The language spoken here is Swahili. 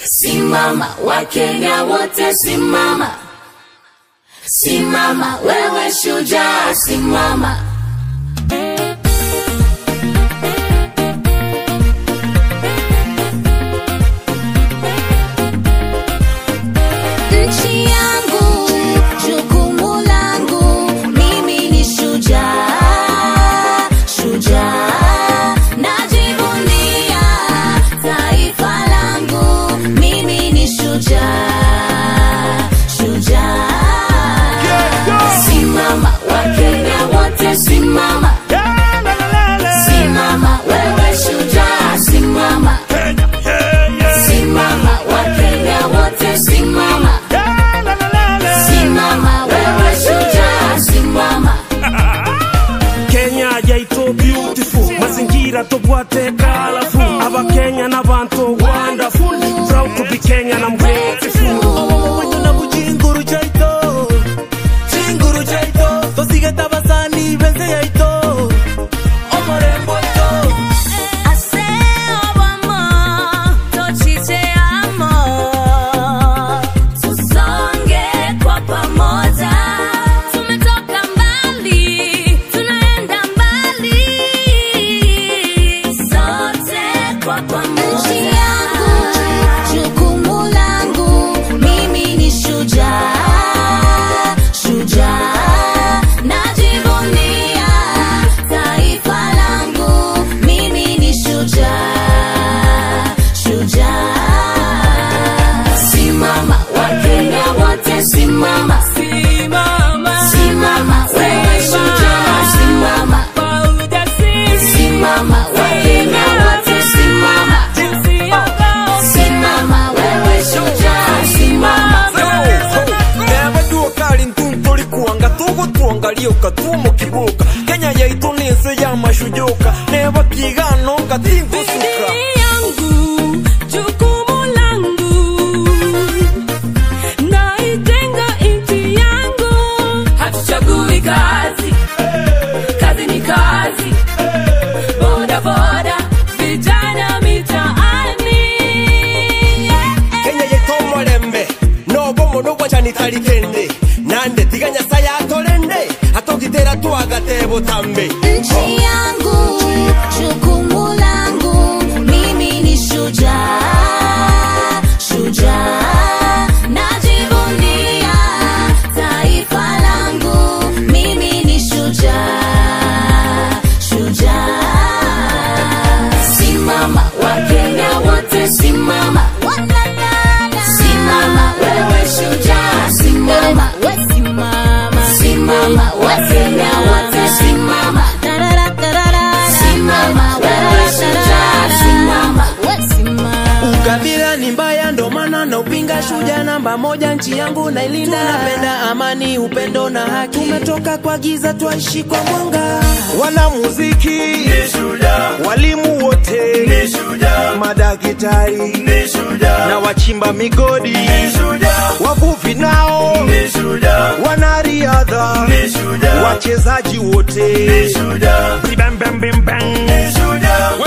Simama, Wakenya wote simama, simama, wewe shujaa, simama. Nchi yangu, jukumu langu, mimi ni shujaa, shujaa. Najivunia taifa langu, mimi ni shujaa, shujaa. Simama, Wakenya wote simama, simama, wewe shujaa, simama, simama, Wakenya wote simama. Simama wewe shujaa, simama. kenya yaito beautiful mazingira tobwate colorful abakenya n'abantu wonderful proud to be kenyan i'm grateful Omuntu na bujinguru chaito Chinguru chaito Tosigeta basani benze yaito Omorembo ito Tusonge kwa pamoja, tumetoka mbali, tunaenda mbali, sote kwa pamoja. Nchi yangu, jukumu langu, mimi ni shujaa, shujaa. Najivunia taifa langu, mimi ni shujaa, shujaa. Simama, Wakenya wote simama, Simama simama, wewe shujaa, simama, simama, Wakenya wote simama, simama, wewe shujaa, simama. nebaduokali ntuntuli kuwanga tugutwongalioka tumukibuka kenya yaitu ninsi yamashujuka nebakigano ngatinkusuka yangu jukumu langu naitenga nchi yangu hatuchagui kazi kazi ni kazi boda boda vijana mitaani kenya yetomolembe nobomono bwacanitarikende nande tiga nyasaye atolende atogitera twagatebo tambe Nchi yangu, jukumu langu, mimi ni shujaa, shujaa. Najivunia taifa langu, mimi ni shujaa, shujaa. Simama, Wakenya wote simama, simama, wewe shujaa, simama, simama, Wakenya wote simama. Simama, wewe shujaa, simama. ukabila ni mbaya ndo maana na upinga shuja namba moja nchi yangu nailinda tunapenda amani upendo na haki tumetoka kwa giza twaishi kwa mwanga wanamuziki walimu wote madakitari na wachimba migodi wavuvi nao wanariadha wachezaji wote Bam, bam, bam, bam.